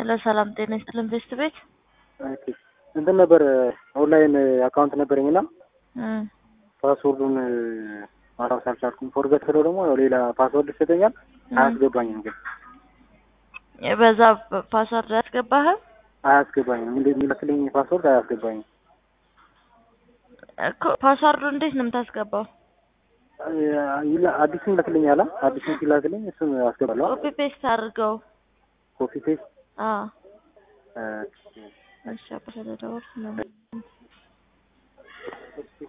ሄሎ ሰላም ጤና ይስጥልን ቤስት ቤት ኦኬ እንትን ነበር ኦንላይን አካውንት ነበረኝ እና እም፣ ፓስወርዱን ማስታወስ አልቻልኩም። ፎርገት ስለው ደግሞ ያው ሌላ ፓስወርድ ይሰጠኛል። አያስገባኝም ግን በዛ ፓስወርድ አያስገባህም አያስገባኝም። እንደ የሚመስለኝ ፓስወርድ አያስገባኝም። እኮ ፓስወርዱ እንዴት ነው የምታስገባው? ይላ- አዲሱን ይላክልኛል። አዲሱን ሲላክልኝ እሱን አስገባለሁ። ኮፒ ፔስት አድርገው። ኮፒ ፔስት አዎ እሺ አባ ስለደወልክ ነው